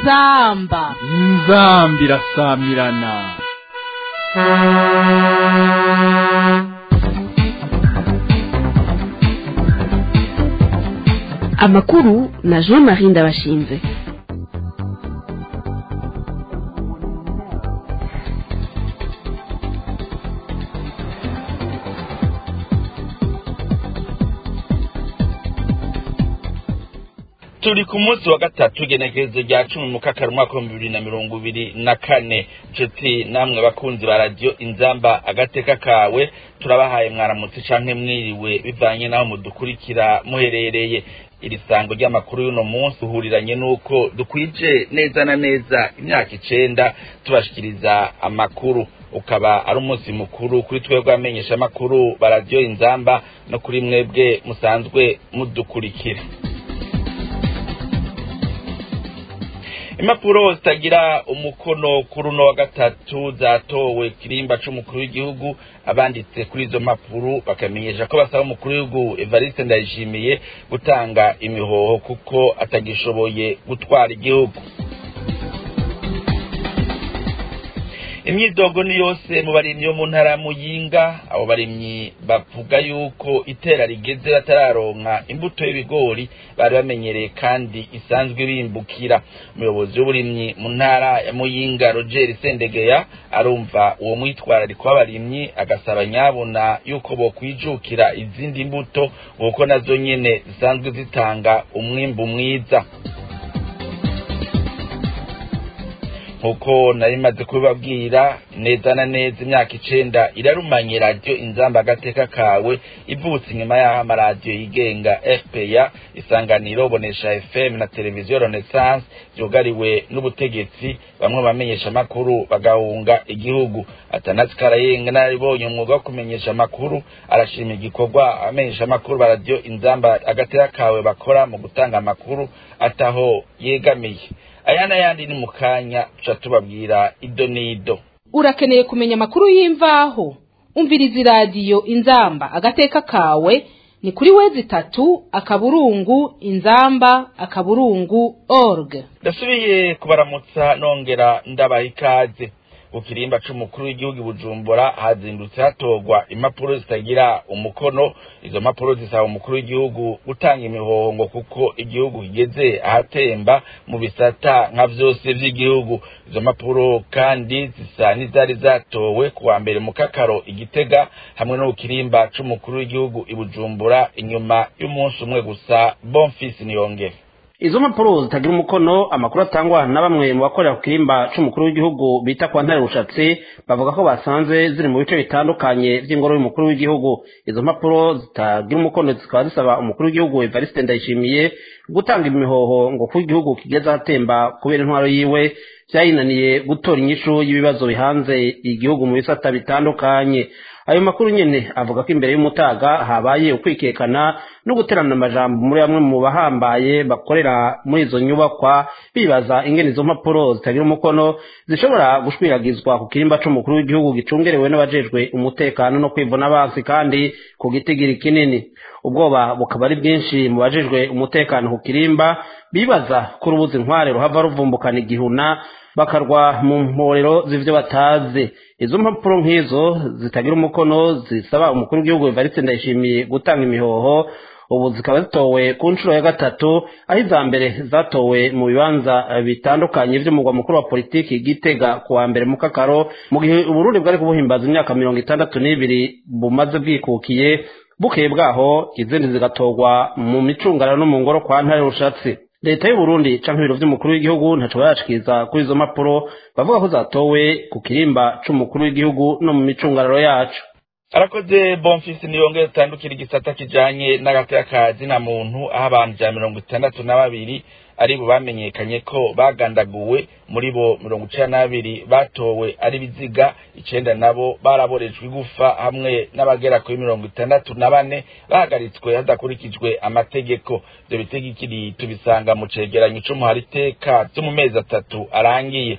inzamba inzambi irasamirana amakuru na jean marie ndabashinze turi ku munsi wa gatatu igenekerezo rya cumi mu kakaro umwaka w'ibihumbi bibiri na mirongo ibiri na kane nshuti namwe bakunzi ba radiyo inzamba agateka kawe turabahaye mwaramutse canke mwiriwe bivanye n'aho mudukurikira muherereye iri sango ry'amakuru y'uno munsi uhuriranye n'uko dukwije neza na neza imyaka icenda tubashikiriza amakuru ukaba ari umunsi mukuru kuri twebwe amenyesha amakuru ba radiyo inzamba no kuri mwebwe musanzwe mudukurikira impapuro zitagira umukono kuri uno wa gatatu zatowe kirimba c'umukuru w'igihugu abanditse kuri izo mpapuro bakamenyesha ko basaba umukuru w'igihugu evariste ndayishimiye gutanga imihoho kuko atagishoboye gutwara igihugu imyidogo ni yose mu barimyi bo mu ntara ya muyinga abo barimyi bavuga yuko itera rigeze batararonka imbuto y'ibigori bari bamenyereye kandi isanzwe bimbukira umuyobozi w'uburimyi mu ntara ya muyinga roger sendegeya arumva uwo mwitwarariko w'abarimyi agasaba nyabuna yuko bokwijukira izindi mbuto kuko nazo nyene zisanzwe zitanga umwimbu mwiza nkuko nari maze kubibabwira neza na neza imyaka icenda irarumanye radiyo inzamba agateka kawe ivutse inyuma y'aho amaradiyo yigenga fpa isanganiro bonesha fm na televiziyo renaissance vyugariwe n'ubutegetsi bamwe mu bamenyesha amakuru bagahunga igihugu atanasi karayenga naribonye umwuga wo kumenyesha amakuru arashima igikorwa abamenyesha amakuru ba radiyo inzamba agateka kawe bakora mu gutanga amakuru ataho yegamiye aya n'ayandi ni mu kanya tuca tubabwira ido n'ido urakeneye kumenya amakuru y'imvaho umviriza iradiyo inzamba agateka kawe ni kuri wezi itatu akaburungu inzamba akaburungu org ndasubiye kubaramutsa nongera ndabaha ikaze ukirimba c'umukuru w'igihugu bujumbura hazindutse hatorwa impapuro zitagira umukono izo mpapuro zisaba umukuru w'igihugu gutanga imihoho ngo kuko igihugu kigeze ahatemba mu bisata nka vyose vy'igihugu izo mpapuro kandi zisa n'izari zatowe ku wa mbere mu kakaro igitega hamwe n'ukirimba c'umukuru w'igihugu ibujumbura inyuma y'umunsi umwe gusa bonfisi niyongere izo mpapuro zitagira umukono amakuru atangwa na bamwe mu bakorera ku kirimba c'umukuru w'igihugu bita kwa ntare rushatsi bavuga ko basanze ziri mu bice bitandukanye vy'ingoro y'umukuru w'igihugu izo mpapuro zitagira umukono zikaba zisaba umukuru w'igihugu evariste ndayishimiye gutanga imihoho ngo kuko igihugu kigeze ahatemba kubera intwaro yiwe vyayinaniye gutora inyishu y'ibibazo bihanze igihugu mu bisata bitandukanye ayo makuru nyene avuga ko imbere y'umutaga habaye ukwikekana no guterana amajambo muri bamwe mu bahambaye bakorera muri izo nyubakwa bibaza ingene izo mpapuro zitagira umukono zishobora gushwiragizwa ku kirimba c'umukuru w'igihugu gicungerewe n'abajejwe umutekano no kwivuna abansi kandi ku gitigiri kinini ubwoba bukaba ari bwinshi mu bajejwe umutekano ku kirimba bibaza ko urubuzi nkware ruhava ruvumbukana igihuna bakarwa mu mporero z'ivyo batazi izo mpapuro nk'izo zitagira umukono zisaba umukuru w'igihugu evariste ndayishimiye gutanga imihoho ubu zikaba zitowe ku nshuro ya gatatu aho iza mbere zatowe mu bibanza bitandukanye vy'umugwa mukuru wa politiki gitega ku wa mbere mu kakaro mu gihe uburundi bwari kubuhimbaza imyaka mirongo itandatu n'ibiri bumaze bwikukiye bukeye bwaho izindi zigatorwa mu micungararo no mu ngoro kwa ntare rushatsi leta y'uburundi canke ibiro vy'umukuru w'igihugu ntaco barashikiriza kuri izo mpapuro bavuga ko zatowe ku kirimba c'umukuru w'igihugu no mu micungararo yacu arakoze bonfisi niyongere zitandukira igisata kijanye n'agateka ka zina muntu aho abantu ijana mirongo itandatu na babiri ari bo bamenyekanye ko bagandaguwe muri bo mirongo icenda n'abiri batowe ari biziga icenda nabo baraborejwe igufa hamwe n'abagera kuri mirongo itandatu na bane bahagaritswe hadakurikijwe amategeko ivyo bitegekiri tubisanga mu cegeranyo c'umuhari iteka vyo mu mezi atatu arangiye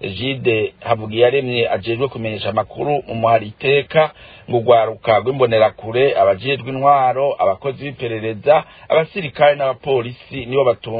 jide havugiyaremye ajejwe kumenyesha amakuru mu muhari iteka ngo urwaruka rw'imbonerakure abajejwe intwaro abakozi b'iperereza abasirikare n'abapolisi nibo batungwa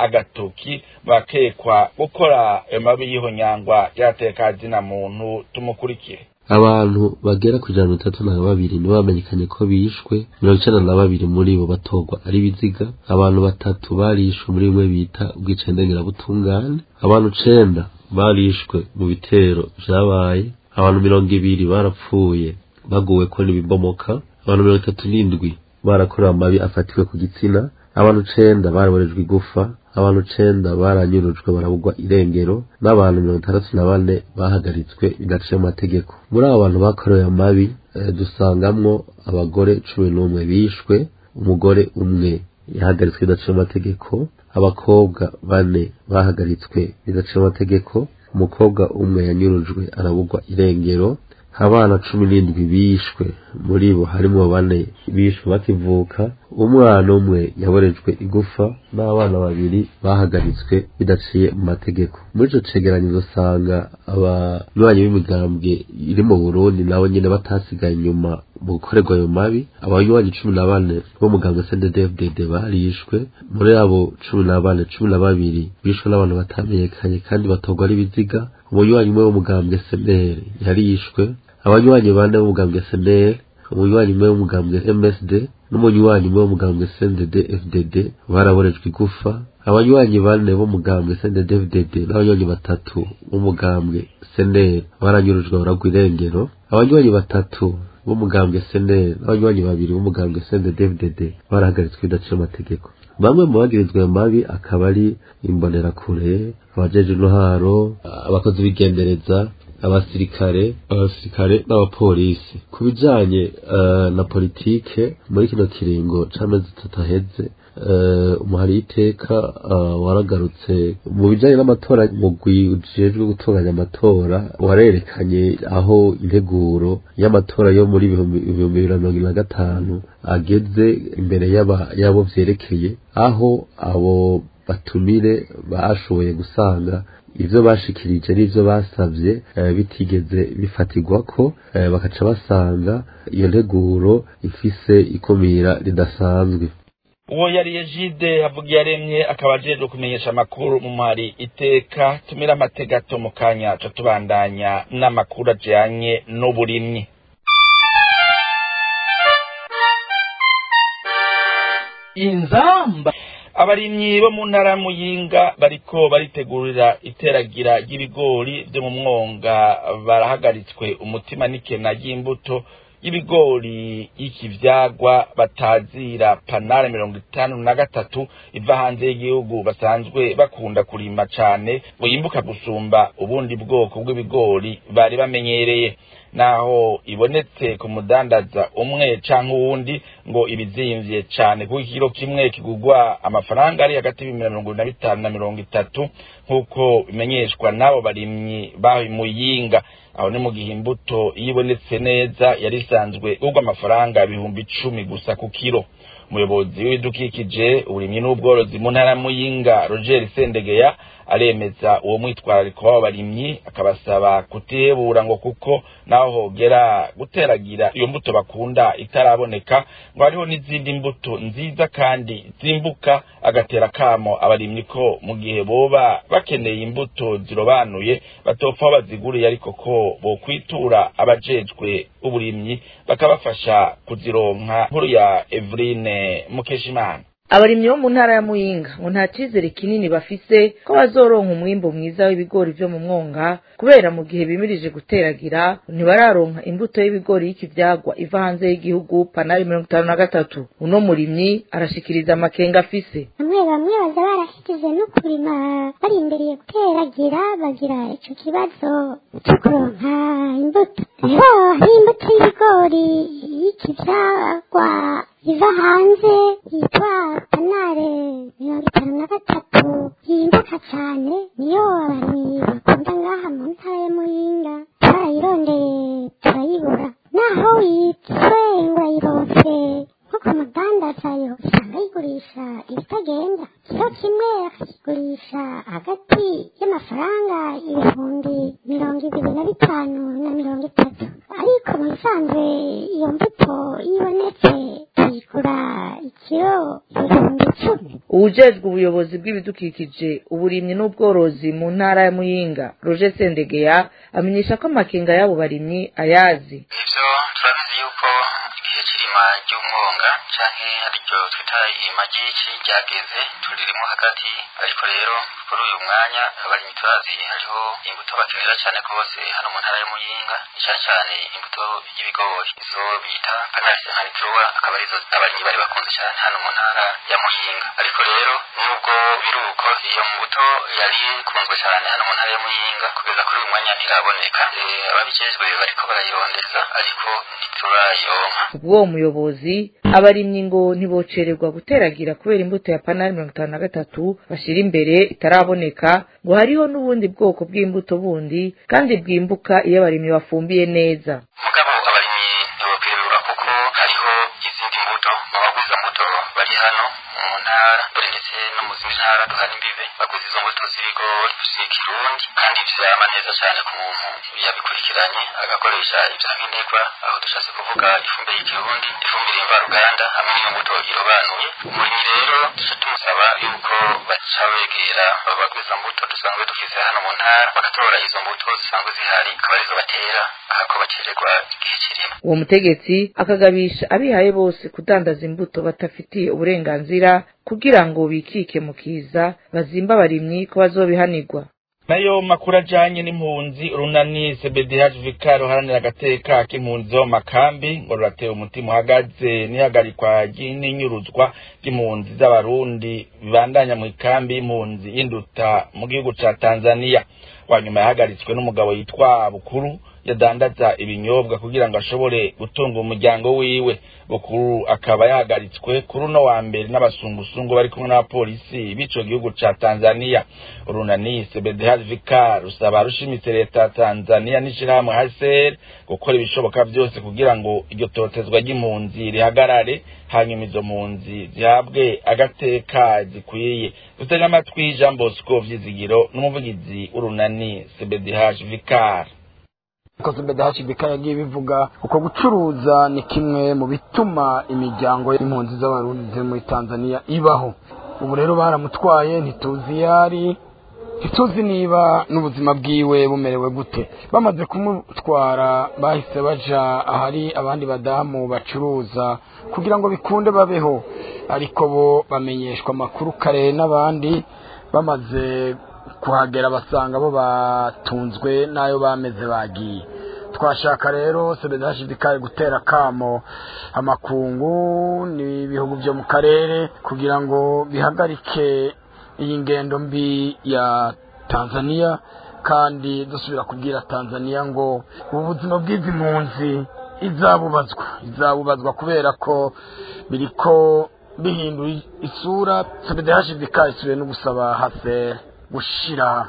agatoki bakekwa gukora ayo mabi y'ihonyangwa ry'atekazina muntu tumukurikire abantu bagera ku ijana na mirongo itatu na babiri nibo bamenyekanye ko bishwe mirongo icenda na babiri muri bo batorwa ari biziga abantu batatu barishwe muri bimwe bita ubwicanyi ndengerabutungane abantu icenda barishwe mu bitero vyabaye abantu mirongo ibiri barapfuye baguweko n'ibibomoka abantu mirongo itatu n'indwi barakorewe amabi afatiwe ku gitsina abantu icenda baraborejwe igufa abantu icenda baranyurujwe barabugwa irengero n'abantu mirongo itandatu na bane bahagaritswe bidaciye mu mategeko muri abo bantu bakorewe amabi eh, dusangamwo abagore cumi n'umwe bishwe umugore umwe yahagaritswe bidaciye mu mategeko abakobwa bane bahagaritswe bidaciye mu mategeko umukobwa umwe yanyurujwe arabugwa irengero abana cumi n'indwi bishwe muri bo harimo bane bishwe bakivuka umwana umwe yaborejwe igufa n'abana babiri bahagaritswe bidaciye mu mategeko muri ico cegeranyo usanga abanywanyi b'imigambwe iri mu burundi nabo nyene batasigaye inyuma mu gukorerwa ayo mabi abanywanyi cumi na bane b'umugambwe cnddfdd barishwe muri abo cumi na bane cumi na babiri bishwe n'abantu batamenyekanye kandi batorwa ari biziga umunywanyi umwe w'umugambwe cnr yarishwe abanywanyi bane b'umugambwe cnr umunywanyi umwe w'umugambwe msd n'umunywanyi umwe w'umugambwe cndd fdd baraborejwe igufa abanywanyi bane b'umugambwe cndd fdd n'abanywanyi batatu b'umugambwe cnr baranyurujwe baragwa irengero abanywanyi batatu b'umugambwe cnr n'abanywanyi babiri b'umugambwe cndd fdd barahagaritswe bidaciye amategeko bamwe mu bagirizwa ayo mabi akaba ari imbonerakure abajeje intwaro abakozi b'igendereza abasirikare abasirikare n'abapolisi ku bijanye uh, na politike muri kino kiringo c'amezi atatu aheze uh, umuhari iteka uh, waragarutse mu bijanye n'amatora mugwi ujejwe gutunganya amatora warerekanye aho integuro y'amatora yo muri ibihumbi bibiri na mirongo ine na gatanu ageze imbere y'abo vyerekeye aho abo batumire bashoboye gusanga ivyo bashikirije n'ivyo basavye bitigeze bifatirwa ko bakaca basanga iyo nteguro ifise ikumira ridasanzwe uwo yari ejide havuga yaremye akaba ajejwe kumenyesha amakuru mu muhari iteka tumira amategato mu kanya ca tubandanya n'amakuru ajanye n'uburimyi inzamba abarimyi bo mu ntara muyinga bariko baritegurira iteragira ry'ibigori vyo mu mwonga barahagaritswe umutima n'ikena ry'imbuto y'ibigori y'ikivyagwa batazira panare mirongo itanu na gatatu iva hanze y'igihugu basanzwe bakunda kurima cane buyimbuka gusumba ubundi bwoko bw'ibigori bari bamenyereye naho ibonetse ku mudandaza umwe canke uwundi ngo ibizimvye cane kuko ikiro kimwe kigurwa amafaranga ari hagati y'ibihumbi mirongo na bitanu na mirongo itatu nk'uko bimenyeshwa n'abo barimyi baho muyinga aho ni mu gihe imbuto iyo ibonetse neza yari isanzwe igurwa amafaranga ibihumbi icumi gusa ku kiro umuyobozi w'ibidukikije uburimyi n'ubworozi mu ntara muyinga roger sendegeya aremeza uwo mwitwarariko w'abo barimyi akabasaba kutihebura ngo kuko naho hogera guteragira iyo mbuto bakunda itaraboneka ngo hariho n'izindi mbuto nziza kandi zimbuka agatera kamo abarimyi ko mu gihe boba bakeneye imbuto zirobanuye batopfa aho baziguriye ariko ko bokwitura abajejwe uburimyi bakabafasha kuzironka nkuru ya Eveline Mukeshimana abarimyi bo mu ntara ya muyinga ngo nta cyizere kinini bafise ko bazoronka umwimbu mwiza w'ibigori vyo mu mwonga kubera mu gihe bimirije guteragira ntibararonka imbuto y'ibigori y'ikivyagwa iva hanze y'igihugu panari mirongo itanu na gatatu uno murimyi arashikiriza amakenga afise bamwe bamwe baza barashikije no kurima barindiriye guteragira bagira ico kibazo co kuronka imbuto rero hari imbuto y'ibigori y'ikivyagwa iva hanze yitwa panare mirongo itanu na gatatu yimbuka cane niyo abarimyi bakunda ngaha mu ntara ya muyinga turayirondeye turayibura naho witwe ngo ayironse nko ku mudandaza yo usanga yigurisha ibitagenda kiro kimwe akakigurisha hagati y'amafaranga ibihumbi mirongo ibiri na bitanu na mirongo itatu ariko mu bisanzwe iyo mbuto iyo ibonetse tuyigura ikiro ibihumbi icumi uwujejwe ubuyobozi bw'ibidukikije uburimyi n'ubworozi mu ntara ya muyinga roje sendegeya amenyesha ko amakenga y'abo barimyi ayazi ivyo turabizi yuko igihe c'irima ry'umwonga canke ariryo twita irima ry'ici ryageze turirimo hagati ariko rero kuri uyu mwanya abarimyi turazi hariho imbuto bakenera cane rwose hano mu ntara ya muyinga ni cane cane imbuto y'ibigori izo bita panalise nkanikirwa akaba arizo abarimyi bari bakunze cane hano mu ntara ya muyinga ariko rero nubwo biruko iyo mbuto yari ikunzwe cane hano mu ntara ya muyinga kugeza kuri uyu mwanya ntiraboneka Eh, ababijejwe bariko barayirondeza ariko ntiturayironka ubwo muyobozi abarimyi ngo ntibocererwa guteragira kubera imbuto ya panari mirongo itanu na gatatu bashyira imbere itaraboneka ngo hariho n'ubundi bwoko bw'imbuto bundi kandi bwimbuka iyo abarimyi bafumbiye neza mugabo abarimyi ntibokwirirwa kuko hariho izindi mbuto abaguza mbuto bari hano mu ntara dore ndetse no mu zindi ntara duhana imbibe baguza izo mbuto z'ibigori z'ikirundi kandi vyama neza cane ku muntu yabikurikiranye agakoresha ivya nkenerwa aho dushatse kuvuga ifumbire y'ikirundi ifumbire mvaruganda hamwe n'iyo mbuto irobanuye umurimyi rero duca tumusaba yuko baca begera abaguza mbuto dusanzwe dufise hano mu ntara bagatora izo mbuto zisanzwe zihari akaba arizo batera ahako bacererwa igihe kirimo uwo mutegetsi akagabisha abihaye bose kudandaza imbuto batafitiye uburenganzira kugira ngo bikike mu kiza bazimba abarimyi ko bazobihanirwa nayo makuru ajanye n'impunzi urunani cbdh vika ruharanira agateka k'impunzi zo mu makambi ngo ruratewe umutima uhagaze n'ihagarikwa ry- n'inyuruzwa ry'impunzi z'abarundi bibandanya mu ikambi y'impunzi y'induta mu gihugu ca tanzania wanyuma yahagaritswe n'umugabo yitwa bukuru yadandaza ibinyobwa kugira ngo ashobore gutunga umuryango wiwe bukuru akaba yahagaritswe kuri uno wa mbere n'abasungusungu bari kumwe n'abapolisi b'ico gihugu ca tanzania urunani cbdh vika rusaba rushimitse leta ya tanzania n'ishirahamwe hcr gukora ibishoboka vyose kugira ngo iryo totezwa ry'impunzi rihagarare hanyuma izo mpunzi zihabwe agateka zikwiye dutega amatwi jean bosco vyizigiro n'umuvugizi w'urunani cbdh vikar ikoze bedahashibika yagiye bivuga uko gucuruza ni kimwe mu bituma imiryango y'impunzi z'abarundi ziri muri tanzania ibaho ubu rero baramutwaye ntituzi iyo ari ntituzi niba n'ubuzima bwiwe bumerewe gute bamaze kumutwara bahise baja ahari abandi badamu bacuruza kugira ngo bikunde babeho ariko bo bamenyeshwa amakuru kare n'abandi bamaze kuhagera basanga bo batunzwe n'ayo bameze bagiye twashaka rero sebedashidikari gutera kamo amakungu n'ibihugu byo mu karere kugira ngo bihagarike iyi ngendo mbi ya tanzania kandi dusubira kubwira tanzania ngo ubu buzima bw'izi mpunzi izabubazwa izabubazwa kubera ko biriko bihindura isura sebedashidikari isubiye no gusaba hasere gushira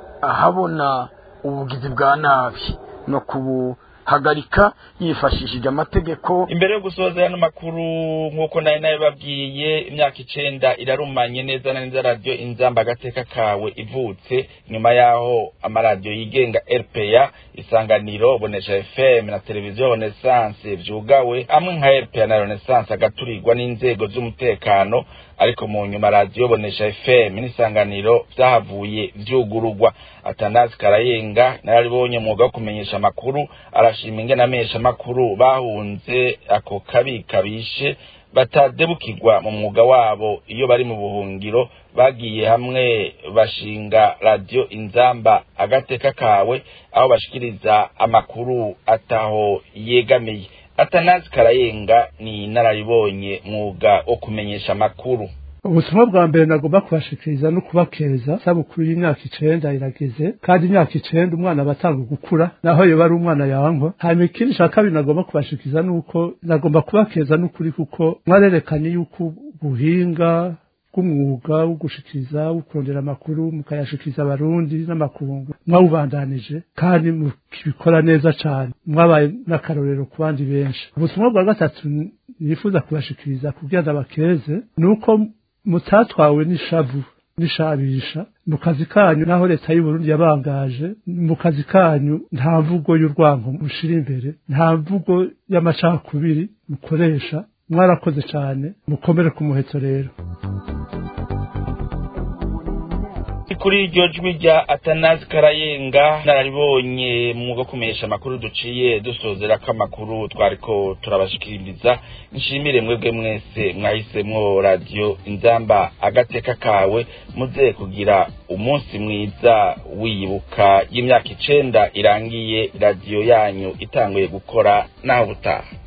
ahabona ubugizi bwa nabi no kubuhagarika yifashishije amategeko imbere yo gusoza yano makuru nk'uko nari nabibabwiye imyaka icenda irarumanye neza na neza radiyo inzamba agateka kawe ivutse nyuma yaho amaradiyo yigenga rpa isanganiro bonesha fm na televiziyo renaissance vyugawe amwe nka rpa na renaissance agaturirwa n'inzego z'umutekano ariko mu nyuma radiyo bonesha fm n'isanganiro vyahavuye vyugururwa atanazi karayenga nararibonye umwuga wo kumenyesha amakuru arashima ingene amesha amakuru bahunze ako kabi kabishe batadebukirwa mu mwuga wabo iyo bari mu buhungiro bagiye hamwe bashinga radiyo inzamba agateka kawe aho bashikiriza amakuru ataho yegamiye atanazi karayenga ni inararibonye mwuga wo kumenyesha amakuru ubutumwa bwa mbere nagomba kubashikiriza no kubakeza sabukuru y'imyaka icenda irageze kandi imyaka icenda umwana aba atanga gukura naho yoba ari umwana yankwa hanyuma ikindi ca kabiri nagomba kubashikiriza nuko nagomba kubakeza n'ukuri kuko mwarerekanye yuko ubuhinga bw'umwuga wo gushikiriza wo kurondera amakuru mukayashikiriza abarundi n'amakungu mwawubandanije kandi mukibikora neza cane mwabaye n'akarorero ku bandi benshi ubutumwa bwa gatatu nifuza kubashikiriza kugira ngo abakeze ni uko mutatwawe n'ishavu n'ishabisha mu kazi kanyu naho leta y'uburundi yabangaje mu kazi kanyu nta mvugo y'urwango mushira imbere nta mvugo y'amacakubiri mukoresha mwarakoze cane mukomere ku muheto rero kuri iryo jwi rya atanazi karayenga nararibonye mu mwuga wo kumenyesha amakuru duciye dusozera ko amakuru twariko turabashikiriza nshimire mwebwe mwese mwahisemwo radiyo inzamba agateka kawe muze kugira umunsi mwiza wibuka y'imyaka icenda irangiye radiyo yanyu itanguye gukora naho butaha